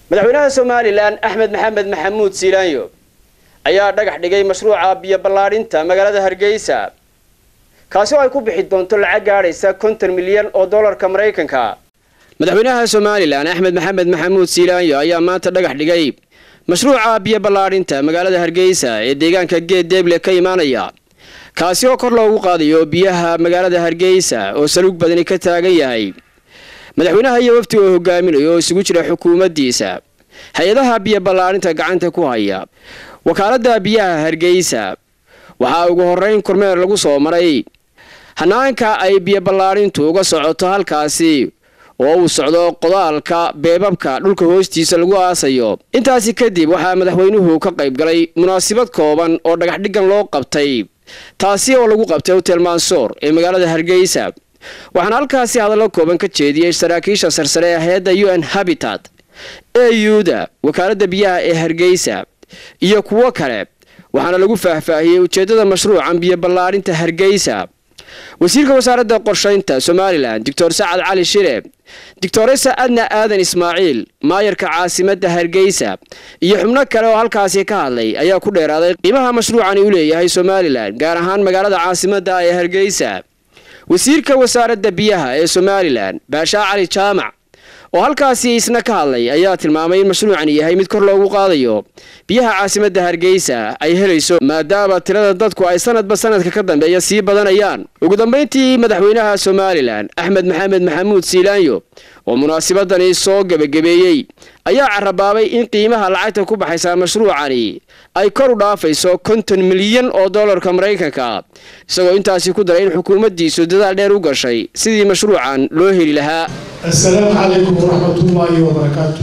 madaxweynaha somalilan axmed maxamed maxamuud siilaanyo ayaa dhagax dhigay mashruuca biyo ballaadhinta magaalada hargeysa kaasi oo ay ku bixi doonto lacag gaadhaysa konton milyan oo dollarka maraykanka madaxweynaha somalilan axmed maxamed maxamuud siilaanyo ayaa maanta dhagax dhigay mashruuca biyo ballaadhinta magaalada hargeysa ee deegaanka geed deeble ka imaanaya kaasi oo kor loogu qaadayo biyaha magaalada hargeysa oo saluug badani ka taagan yahay madaxweynaha iyo wafti oo hogaaminayo oo isugu jira xukuumaddiisa hay-adaha biyo ballaadhinta gacanta ku haya wakaaladda biyaha hargeysa waxaa ugu horreyn kormeer lagu soo maray hanaanka ay biyo ballaadhintu uga socoto halkaasi oo uu socdo qodaalka beebabka dhulka hoostiisa lagu aasayo intaasi kadib waxaa madaxweynuhu ka qayb galay munaasabad kooban oo dhagaxdhigan loo qabtay taasi oo lagu qabtay hotel mansoor ee magaalada hargeysa waxaana halkaasi hadallo kooban ka jeediyey saraakiisha sarsare ee hay-adda u n habitat euda wakaaladda biyaha ee hargeysa iyo kuwo kale waxaana lagu faahfaahiyey ujeeddada mashruucan biyo ballaadhinta hargeysa wasiirka wasaaradda qorshaynta somalilan doctor sacad cali shire doctoresa adna aadan ismaaciil maayarka caasimadda hargeysa iyo xubno kale oo halkaasi ka hadlay ayaa ku dheeraaday qiimaha mashruucani u leeyahay somalilan gaar ahaan magaalada caasimadda ee hargeysa wasiirka wasaaradda biyaha ee somalilan baashaa cali jaamac oo halkaasi isna ka hadlay ayaa tilmaamay in mashruucani yahay mid kor loogu qaadayo biyaha caasimadda hargeysa ay helayso maadaama tirada dadku ay sanadba sanadka ka dambeeya sii badanayaan ugu dambayntii madaxweynaha somalilan axmed maxamed maxamuud siilaanyo oo munaasabadani soo gebagabeeyey ayaa carabaabay in qiimaha lacagta ku baxaysa mashruucani ay kor u dhaafayso konton milyan oo dollarka maraykanka isagoo intaasi ku daray in xukuumaddiisu dadaal dheer u gashay sidii mashruucan loo heli lahaa assalaamu calaykum waraxmatullaahi wabarakaatu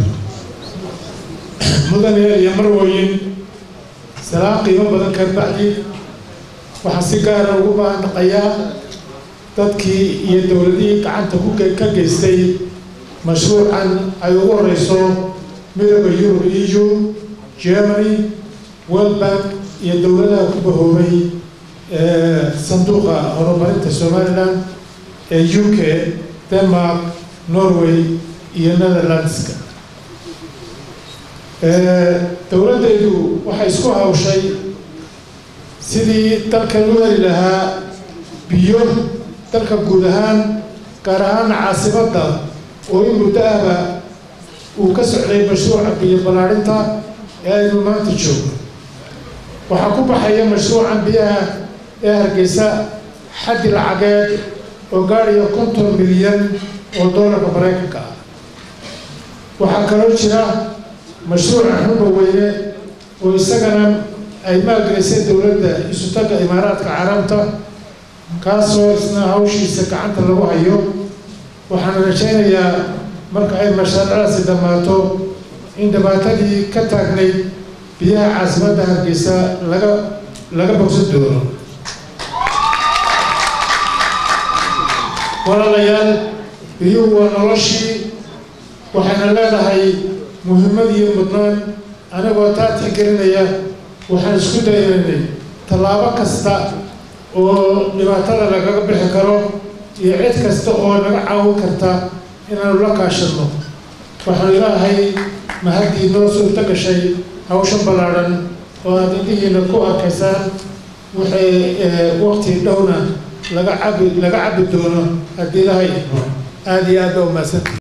mudane iyo marwoyin salaam qiimo badan ka bacdi waxaa si gaara ugu baandhaqayaa dadkii iyo dowladihii gacanta ka geystay mashruucan ay ugu horeyso midooda yurub eu germany world bank iyo dowladaha ku bahoobay sanduuqa horumarinta somalilan ee u k denmark norway iyo netherlandska dowladdaydu waxay isku hawshay sidii dalka loo heli lahaa biyo dalka guud ahaan gaar ahaan caasimadda oo in muddo ahba uu ka socday mashruuca biyo ballaadhinta ee aynu maanta joogno waxaa ku baxaya mashruucan biyaha ee hargeysa xaddi lacageed oo gaadhaya konton milyan oo doolarka maraykanka ah waxaa kaloo jira mashruuca xunba weyne oo isagana ay maalgelisay dowladda isutaga imaaraadka carabta kaasoo isna hawshiisa gacanta lagu hayo waxaan rajaynayaa marka ay mashaariicdaasi dhammaato in dhibaatadii ka taagnayd biyaha caasimadda hargeysa laga laga bogsan doono walaalayaal biyuhu waa noloshii waxayna leedahay muhiimad iyo mudnaan anigoo taa tixgelinaya waxaan isku dayaynay tallaabo kasta oo dhibaatada lagaga bixi karo iyo cid kasta oo naga caawin karta inaanu la kaashano waxaan ilaahay mahaddii noo suurto gashay hawshan ballaadhan oo aad indhihiina ku arkaysaan waxay waqti dhowna laga cabi laga cabi doono haddii ilaahay aada iyo aad baa umaadsanta